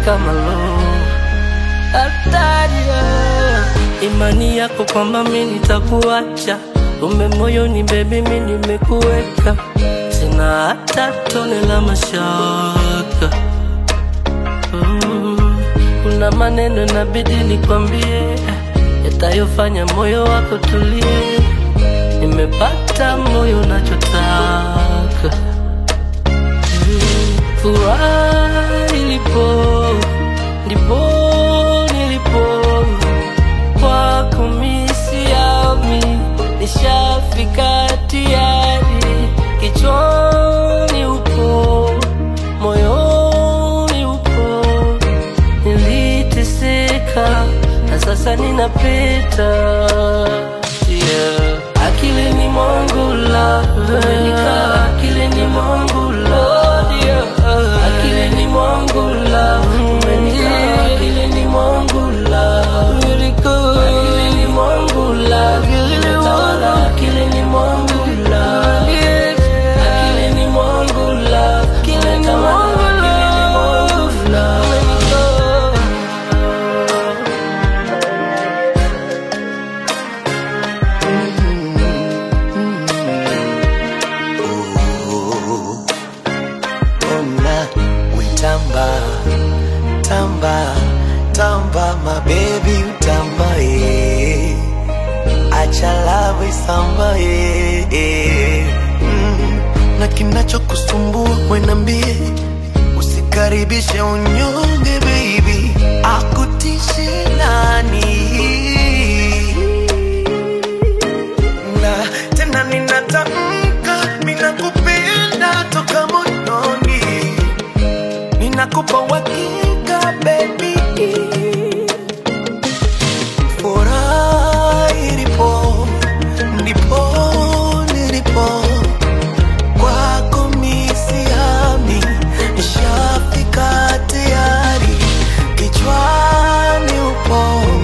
kama lo hatari imani yako kwamba mi nitakuacha kumbe moyoni bebi mi nimekuweka sina hata tone la mashaka Mm, kuna maneno inabidi nikwambie yatayofanya moyo wako tulie nimepata moyo nachotaka Mm, furaha ilipo ndipo nilipo kwako misiami nishafika tayari kichwani upo moyoni upo niliteseka na sasa ninapita yeah. akilini mwangu la umenika akilini mwangu la akilini mwangu la umenika akilini mwangu la akilini mwangu la umetawala akilini mwangu la akilini mwangu la umetawala akilini mwangu la Ona wetamba tamba tamba my baby utamba eh acha love isamba eh eh. mm. na kinachokusumbua wenambie usikaribishe unyonge baby akutishe nani na tena ninatamka ninakupenda toka moyoni ninakupa uhakika baby furaha ilipo ndipo nilipo kwako misiami nishafika tayari kichwani upo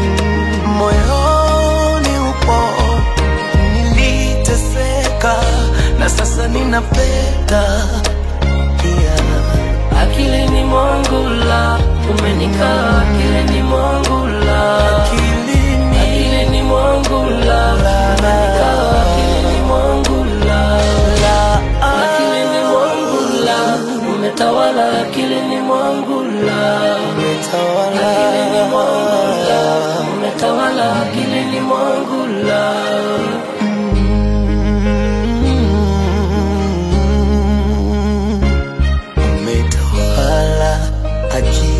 moyoni upo niliteseka na sasa ninapenda yeah. akilini mwangu la umenika akilini mwangu la Akilini, akilini mwangu la umenika akilini mwangu la akilini mwangu la umetawala akilini mwangu la umetawala. akilini mwangu la umetawala akilini mwangu la umetawala akili